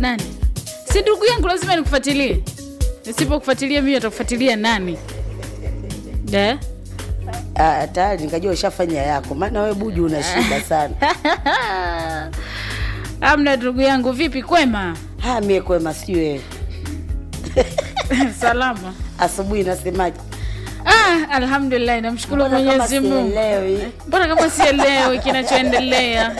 nani si ndugu yangu lazima nikufuatilie nisipokufuatilia mimi atakufuatilia nani de Ah, tayari nikajua ushafanya yako maana wewe buju una shida sana amna ndugu yangu vipi kwema ha mie kwema sijui wewe salama asubuhi nasemaje ah, alhamdulillah namshukuru Mbona kama mwenyezi mungu sielewi? mbona kama sielewi kinachoendelea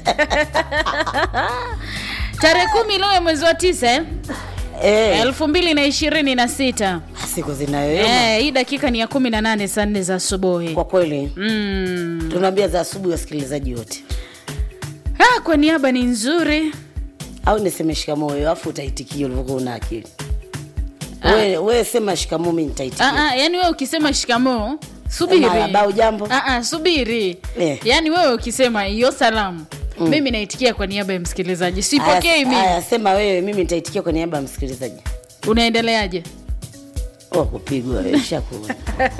tarehe kumi leo ya mwezi wa tisa eh? Eh, elfu mbili na ishirini na sita siku zinayoyoma eh, hii dakika ni ya kumi na nane saa nne za asubuhi kwa kweli mm. tunaambia za asubuhi wasikilizaji wote ah, kwa niaba ni nzuri au niseme shikamoo wewe afu utaitikia ulivyokuwa una akili wewe we sema shikamoo mi nitaitikia ah, ah, yani wewe ukisema shikamoo subiri Marhaba, ujambo? ah, ah, subiri Eh. yaani wewe ukisema hiyo salamu mm. mimi naitikia kwa niaba ya msikilizaji sipokei Aya, mimi aya, sema wewe mimi nitaitikia kwa niaba ya msikilizaji unaendeleaje oh, kupigwa wewe, shakuona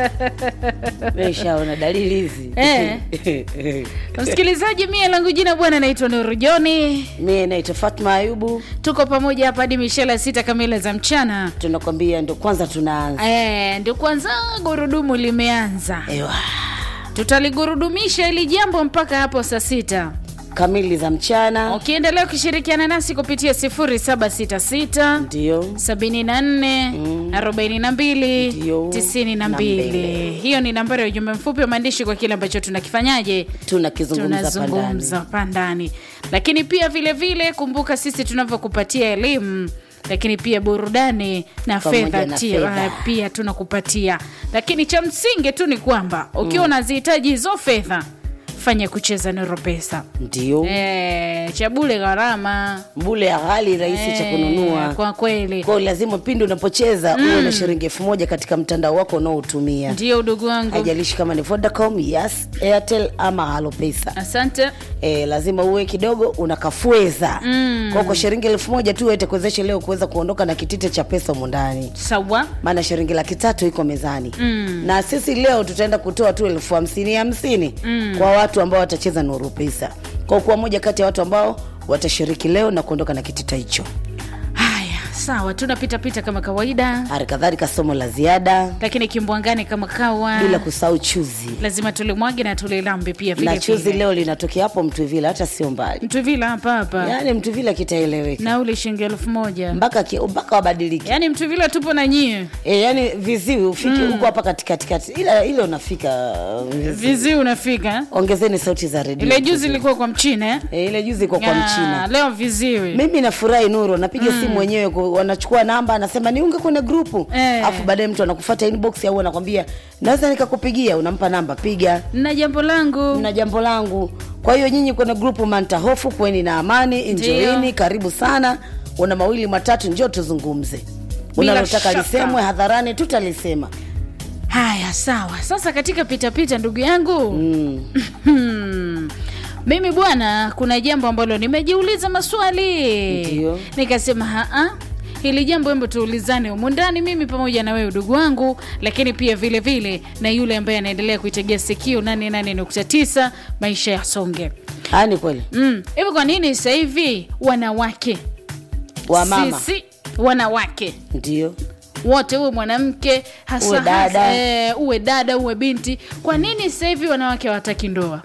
Wewe shaona dalili hizi Eh. msikilizaji mie langu jina bwana naitwa nuru joni mie naitwa fatma ayubu tuko pamoja hapa hadi mishela sita kamili za mchana tunakwambia ndo kwanza tunaanza Eh, ndio kwanza gurudumu limeanza Ewa. tutaligurudumisha ili jambo mpaka hapo saa sita kamili za mchana ukiendelea ukishirikiana nasi kupitia 0766 ndio 74 42 Ndio. 92 Na mbele. hiyo ni nambari ya ujumbe mfupi wa maandishi kwa kile ambacho tunakifanyaje tunakizungumza pandani tunazungumza pandani lakini pia vile vile kumbuka sisi tunavyokupatia elimu lakini pia burudani na Pamoja fedha na tia- fedha. uh, pia tunakupatia lakini cha msingi tu ni kwamba ukiwa unazihitaji hizo fedha fanya kucheza nero pesa ndio e, cha bule gharama bule ya ghali rahisi cha Eh, kununua kwa kweli kwao lazima pindi unapocheza uwe na shilingi elfu moja katika mtandao wako unaotumia ndio udugu wangu haijalishi kama ni vodacom yes airtel ama halopesa asante e, lazima uwe kidogo unakafweza mm. kwao kwa shilingi elfu moja tu itakuwezesha leo kuweza kuondoka na kitite cha pesa humu ndani sawa maana shilingi laki tatu iko mezani mm. na sisi leo tutaenda kutoa tu elfu hamsini hamsini mm. kwa watu ambao watacheza nuru pesa kwa kuwa moja kati ya watu ambao watashiriki leo na kuondoka na kitita hicho haya sawa tunapitapita kama kawaida hali kadhalika somo la ziada lakini kimbwangani kama kawa bila kusahau chuzi lazima tulimwage na tulilambe pia vile na chuzi vile. leo linatokea hapo mtuvila hata sio mbali mtuvila hapa hapa yaani mtuvila kitaeleweka nauli shilingi elfu moja mpaka ki- mpaka wabadilike yaani mtuvila tupo na nyie e, yani viziwi ufike huko hapa katikati ila ile unafika uh, viziwi. vizi unafika ongezeni sauti za redio ile juzi ilikuwa kwa mchina eh? e, ile juzi iko kwa Ya, mchina leo viziwi mimi nafurahi nuru napiga simu wenyewe ku- wanachukua namba anasema niunge kwenye grupu Eh. alafu baadaye mtu anakufuata inbox au anakwambia naweza nikakupigia unampa namba piga na jambo langu na jambo langu kwa hiyo nyinyi kwenye grupu manta hofu kweni na amani injoini Ndio. karibu sana una mawili matatu njoo tuzungumze Bila unalotaka shaka. lisemwe hadharani tutalisema haya sawa sasa katika pitapita ndugu yangu mm. Hmm. mimi bwana kuna jambo ambalo nimejiuliza maswali Ndio. nikasema haa hili jambo embo tuulizane humu ndani mimi pamoja na wewe udugu wangu lakini pia vile vile na yule ambaye anaendelea kuitegea sikio 88.9 maisha ya songe Aa, ni kweli Mm, hivi kwa nini sasa hivi wanawake wa mama sisi wanawake ndio wote uwe mwanamke hasa Uwe dada. hasa, eh, uwe dada uwe binti kwa nini sasa hivi wanawake hawataki ndoa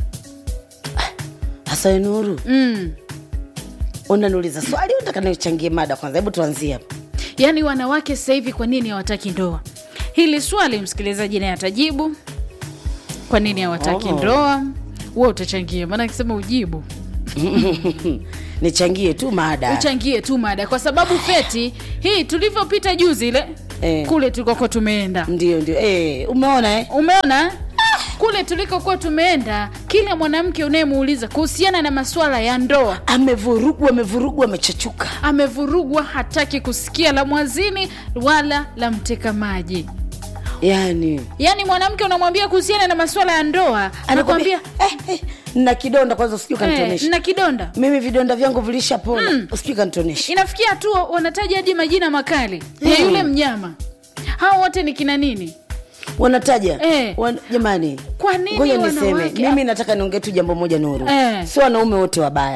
hasa nuru mm. unaniuliza swali unataka nichangie mada kwanza hebu tuanzie hapo yaani wanawake sasa hivi kwa nini hawataki ndoa hili swali msikilizaji naye atajibu kwa nini hawataki Oh. ndoa huwa utachangia maana akisema ujibu nichangie tu mada uchangie tu mada kwa sababu feti hii tulivyopita juzi ile Eh. kule tulikokuwa tumeenda ndio ndio eh, umeona eh? umeona kule tulikokuwa tumeenda kila mwanamke unayemuuliza kuhusiana na masuala ya ndoa amevurugwa amevurugwa amechachuka amevurugwa hataki kusikia la mwazini wala la mteka maji yani yaani mwanamke unamwambia kuhusiana na masuala ya ndoa anakwambia eh, eh, na kidonda kwanza usijui eh, kanitonesha na kidonda mimi vidonda vyangu vilishapona mm. usijui kanitonesha inafikia hatua wanataja hadi majina makali ya yule mnyama hao wote ni kina nini wanataja Eh. Wan, jamani Kwa nini ngoja niseme wanawake- mimi nataka niongee tu jambo moja nuru Eh. sio wanaume wote wabaya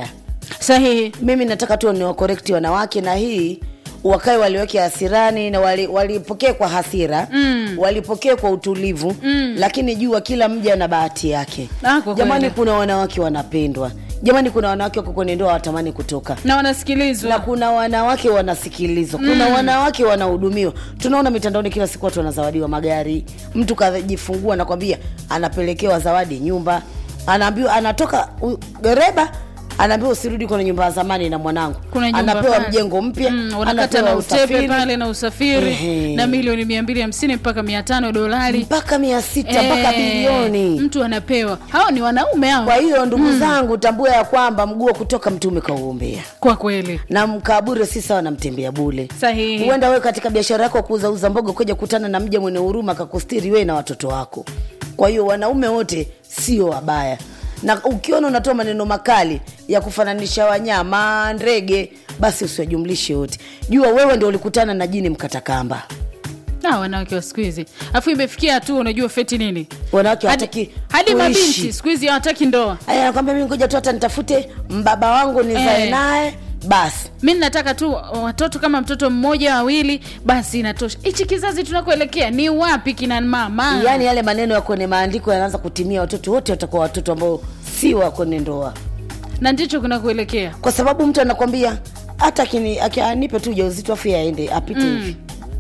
sahihi mimi nataka tu niwakorekti wanawake na hii wakae waliweke hasirani na wali- walipokee kwa hasira mm. walipokee kwa utulivu mm. lakini jua kila mja na bahati yake Ah, kwa jamani kweli. kuna wanawake wanapendwa jamani kuna wanawake wako kwenye ndoa watamani kutoka na wanasikilizwa na kuna wanawake wanasikilizwa kuna mm. wanawake wanahudumiwa tunaona mitandaoni kila siku watu wanazawadiwa magari mtu kajifungua nakwambia anapelekewa zawadi nyumba anaambiwa anatoka u- dereba anaambiwa usirudi kwenye nyumba ya zamani na mwanangu kuna nyumba anapewa pale. mjengo mpya mm, wanakata na anapewa utepe usafiri pale na usafiri Ehe. na milioni mia mbili hamsini mpaka mia tano dolari mpaka mia sita mpaka Eh, bilioni mtu anapewa hao ni wanaume hao kwa hiyo ndugu zangu tambua ya kwamba mguu wa kutoka mtume kauombea kwa kweli na mkabure si sawa na mtembea bule sahihi huenda wewe katika biashara yako ya kuuzauza mboga kuja kutana na mja mwenye huruma akakustiri wewe na watoto wako kwa hiyo wanaume wote sio wabaya na ukiona unatoa maneno makali ya kufananisha wanyama ndege basi usiwajumlishe wote jua wewe ndio ulikutana na jini mkatakamba na wanawake wa siku hizi afu imefikia hatua unajua feti nini wanawake hadi, hawataki hadi kuishi. mabinti siku hizi hawataki ndoa aya nakwambia mimi ngoja tu hata nitafute mbaba wangu nizae Eh. naye basi mi nataka tu watoto kama mtoto mmoja wawili basi inatosha hichi kizazi tunakoelekea ni wapi kina mama yaani yale maneno ya kwenye maandiko yanaanza kutimia watoto wote watakuwa watoto ambao si wa kwenye ndoa na ndicho kunakuelekea kwa sababu mtu anakwambia hata akini- aki- anipe tu ujauzito afu yeye aende apite hivi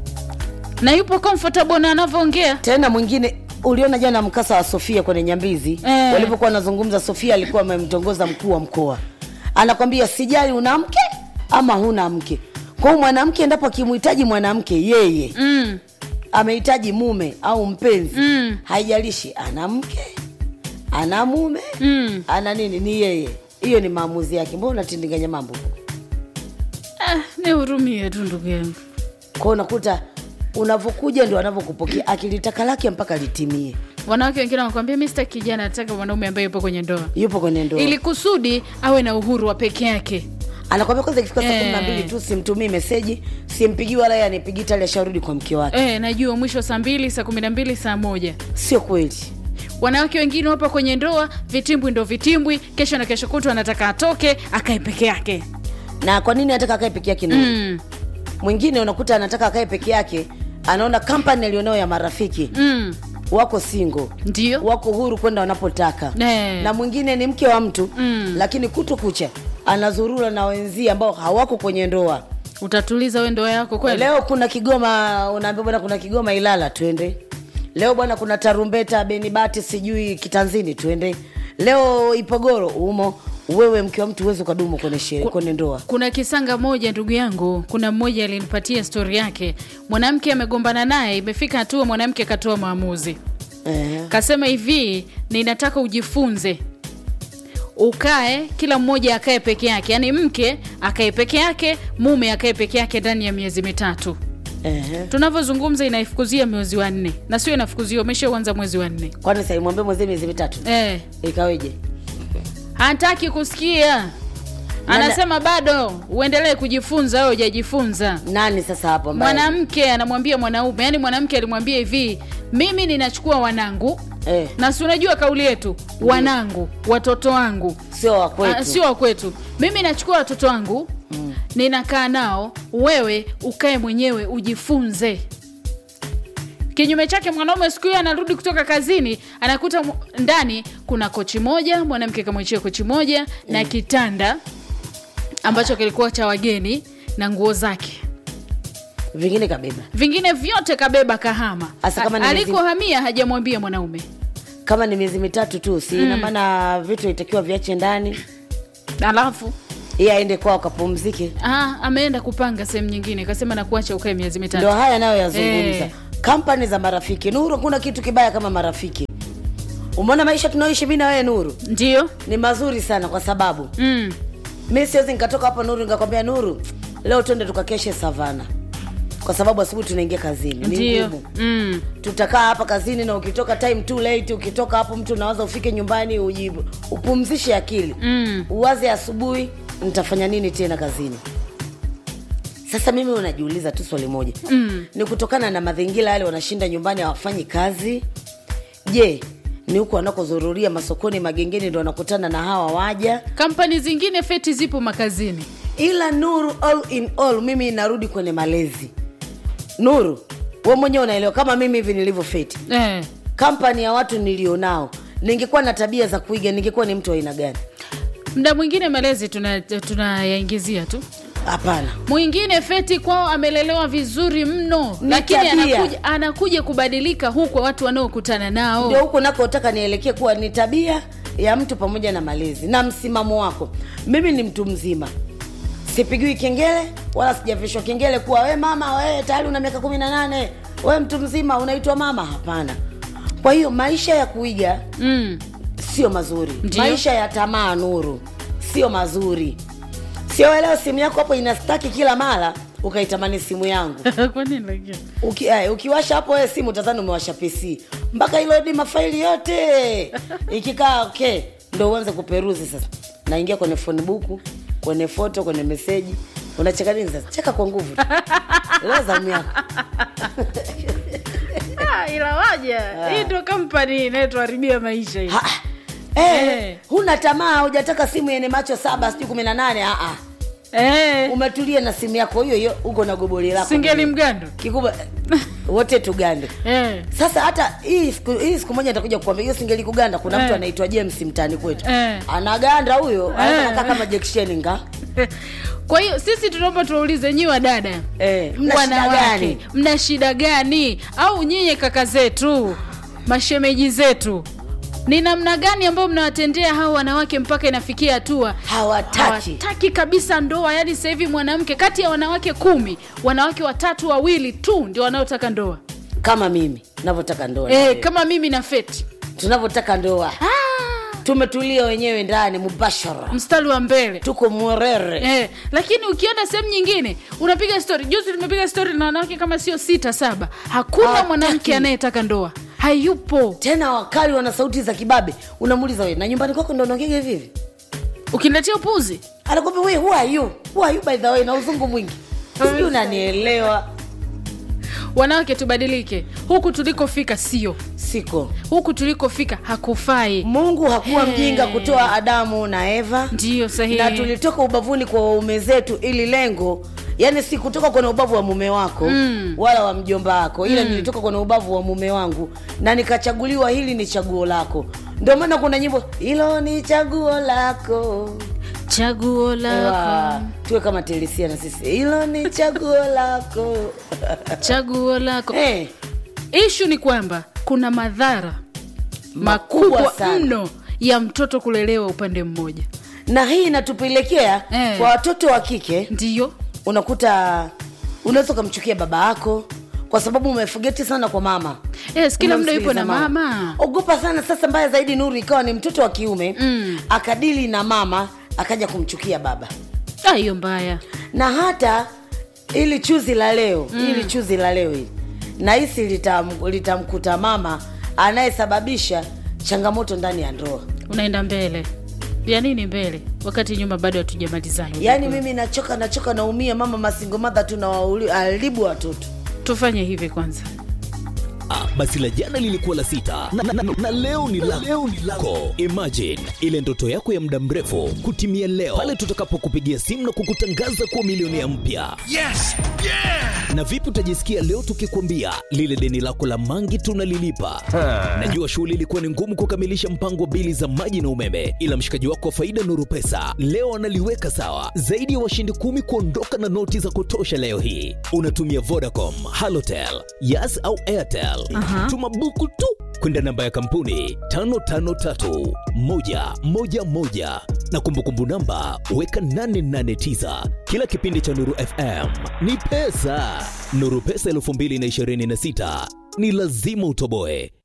na yupo comfortable na anavyoongea tena mwingine uliona jana mkasa wa sofia kwenye nyambizi Eh. walipokuwa wanazungumza sofia alikuwa amemtongoza mkuu wa mkoa anakwambia sijali una mke ama huna mke kwa hiyo mwanamke endapo akimhitaji mwanamke yeye mm. amehitaji mume au mpenzi Mm. haijalishi ana mke ana mume Mm. ana nini ni yeye hiyo ni maamuzi yake mbona unatindinganya mambo Ah, nihurumie tu ndugu yangu kwao unakuta unavyokuja ndo anavyokupokea akilitaka lake mpaka litimie wanawake wengine wanakwambia mi sitaki kijana nataka mwanaume ambaye yupo kwenye ndoa yupo kwenye ndoa ili kusudi awe na uhuru wa peke yake anakwambia kwanza ikifika saa Eh. kumi na mbili tu simtumii meseji simpigii wala yeye anipigii tali asharudi kwa mke wake e, najua mwisho saa mbili saa kumi na mbili saa moja sio kweli wanawake wengine wapo kwenye ndoa vitimbwi ndo vitimbwi kesho na kesho kutu anataka atoke akae peke yake na kwa nini anataka akae peke yake Nuru? mm. mwingine unakuta anataka akae peke yake anaona kampani alionayo ya marafiki Mm. wako single ndio wako huru kwenda wanapotaka Eh. na mwingine ni mke wa mtu Mm. lakini kutu kucha anazurura na wenzie ambao hawako kwenye ndoa utatuliza we ndoa yako kweli leo kuna kigoma unaambia bwana kuna kigoma ilala twende leo bwana kuna tarumbeta benibati sijui kitanzini twende leo ipogoro umo wewe mke wa mtu uwezi ukadumu kwenye shere, kwenye ndoa kuna kisanga moja ndugu yangu kuna mmoja alinipatia stori yake mwanamke amegombana naye imefika hatua mwanamke akatoa maamuzi eh. kasema hivi ninataka ujifunze ukae kila mmoja akae peke yake yaani mke akae peke yake mume akae peke yake ndani ya miezi mitatu Eh. tunavyozungumza inaifukuzia mwezi wa nne na sio inafukuzia umeshauanza mwezi wa nne kwani saimwambia mwenzie miezi mitatu eh, ikaweje hataki kusikia anasema bado uendelee kujifunza au hujajifunza nani sasa hapo ambaye- mwanamke anamwambia mwanaume yaani mwanamke alimwambia hivi mimi ninachukua wanangu eh, na si unajua kauli yetu wanangu watoto wangu sio wa kwetu Ah, sio wa kwetu mimi nachukua watoto wangu mm. ninakaa nao wewe ukae mwenyewe ujifunze kinyume chake mwanaume siku hiyo anarudi kutoka kazini anakuta mu- ndani kuna kochi moja mwanamke kamwachia kochi moja na kitanda ambacho kilikuwa cha wageni na nguo zake vingine kabeba vingine vyote kabeba kahama Asa kama ni miezi- alikohamia hajamwambia mwanaume kama ni miezi mitatu tu si ina maana vitu itakiwa viache ndani alafu iye aende kwao akapumzike ah, ameenda kupanga sehemu nyingine kasema nakuacha ukae miezi mitatu ndo haya nayo yazungumza Eh. kampani za marafiki nuru kuna kitu kibaya kama marafiki umeona maisha tunaoishi mi na wewe nuru ndio ni mazuri sana kwa sababu mm. mi siwezi nikatoka hapa nuru nikakwambia nuru leo twende tukakeshe savana kwa sababu asubuhi tunaingia kazini ni ndio ngumu mm. tutakaa hapa kazini na ukitoka time too late ukitoka hapo mtu unawaza ufike nyumbani ujibu upumzishe akili Mm. uwaze asubuhi nitafanya nini tena kazini sasa mimi unajiuliza tu swali moja Mm. ni kutokana na mazingira yale wanashinda nyumbani hawafanyi kazi je ni huko wanakozururia masokoni magengeni ndo wanakutana na hawa waja kampani zingine feti zipo makazini ila nuru all in all mimi narudi kwenye malezi nuru we mwenyewe unaelewa kama mimi hivi nilivyo feti eh. kampani ya watu nilionao ningekuwa na tabia za kuiga ningekuwa ni mtu wa aina gani mda mwingine malezi tunayaingizia tuna tunayaingizia tu hapana mwingine feti kwao amelelewa vizuri mno Ni lakini tabia. anakuja, anakuja kubadilika huko watu wanaokutana nao ndio huko nakotaka nielekee kuwa ni tabia ya mtu pamoja na malezi na msimamo wako mimi ni mtu mzima sipigiwi kengele wala sijavishwa kengele kuwa we mama we tayari una miaka kumi na nane we mtu mzima unaitwa mama hapana kwa hiyo maisha ya kuiga mm. sio mazuri Ndiyo. maisha ya tamaa nuru sio mazuri sio leo simu yako hapo inastaki kila mara ukaitamani simu yangu kwa nini lakini Uki, ay, ukiwasha hapo wewe simu tazani umewasha pc mpaka ilodi mafaili yote ikikaa okay ndo uanze kuperuzi sasa naingia kwenye phone book kwenye foto kwenye meseji unacheka nini sasa cheka kwa nguvu tu. leo zamu yako ah, ila waja hii ndo kampani inayotuharibia maisha hii Ha, eh, Eh. huna tamaa hujataka simu yenye macho saba sijui kumi na nane ah, ah. eh. umetulia na simu yako hiyo hiyo uko na goboli lako singeli mgando kikubwa wote tugande eh. sasa hata hii siku, hii siku moja nitakuja kukwambia hiyo singeli kuganda kuna mtu Eh. anaitwa james mtaani kwetu Eh. anaganda huyo Eh. anakaa kama jeksheni nga kwa hiyo sisi tunaomba tuwaulize nyi wadada Eh, mna shida wanawake gani? mna shida gani au nyinyi kaka zetu mashemeji zetu ni namna gani ambayo mnawatendea hao wanawake mpaka inafikia hatua hawataki hawataki kabisa ndoa yaani sasa hivi mwanamke kati ya wanawake kumi wanawake watatu wawili tu ndio wanaotaka ndoa kama mimi navyotaka ndoa na e, wewe. kama mimi na feti tunavyotaka ndoa ah, tumetulia wenyewe ndani mubashara mstari wa mbele tuko mwerere Eh, lakini ukienda sehemu nyingine unapiga stori juzi tumepiga stori na wanawake kama sio sita saba hakuna Hawataki. mwanamke anayetaka ndoa hayupo tena wakali wana sauti za kibabe unamuuliza we na nyumbani kwako ndo unaongega hivi hivi ukiniletea upuzi anakwambia we who are you who are you by the way na uzungu mwingi sijui unanielewa wanawake tubadilike huku tulikofika sio siko huku tulikofika hakufai mungu hakuwa Hey. mjinga kutoa adamu na eva ndiyo sahihi na tulitoka ubavuni kwa waume zetu ili lengo yani si kutoka kwenye ubavu wa mume wako mm. wala wa mjomba wako ila mm. nilitoka kwenye ubavu wa mume wangu na nikachaguliwa hili ni chaguo lako ndio maana kuna nyimbo hilo ni chaguo lako chaguo Ewa, lako tuwe kama telisia na sisi hilo ni chaguo lako chaguo lako hey, ishu ni kwamba kuna madhara Makubwa makubwa sana. mno ya mtoto kulelewa upande mmoja na hii inatupelekea Eh. kwa watoto wa kike ndiyo unakuta unaweza ukamchukia baba yako kwa sababu umefugeti sana kwa mama yes, kila muda yupo na Unamsikiliza mama ogopa sana sasa mbaya zaidi nuru ikawa ni mtoto wa kiume mm. akadili na mama akaja kumchukia baba Ah, hiyo mbaya na hata ili chuzi la leo mm. ili chuzi la leo hili nahisi litam- litamkuta mama anayesababisha changamoto ndani ya ndoa unaenda mbele ya nini mbele wakati nyuma bado hatujamalizana yaani mimi nachoka nachoka naumia mama masingo madha tu nawaharibu watoto tufanye hivi kwanza Ah, basi la jana lilikuwa la sita na, na, na, na leo ni la leo ni lako. Imagine ile ndoto yako ya muda mrefu kutimia leo pale tutakapokupigia simu na kukutangaza kuwa milionea mpya. Yes! Yeah! Na vipi utajisikia leo tukikwambia lile deni lako la mangi tunalilipa? Najua shughuli ilikuwa ni ngumu kukamilisha mpango wa bili za maji na umeme, ila mshikaji wako wa faida Nuru Pesa leo analiweka sawa. Zaidi ya washindi kumi kuondoka na noti za kutosha leo hii. Unatumia Vodacom, Halotel, Yas au Airtel. Tuma buku tu kwenda namba ya kampuni 553111 na kumbukumbu namba weka 889. Kila kipindi cha Nuru FM ni pesa. Nuru Pesa 2026 ni lazima utoboe.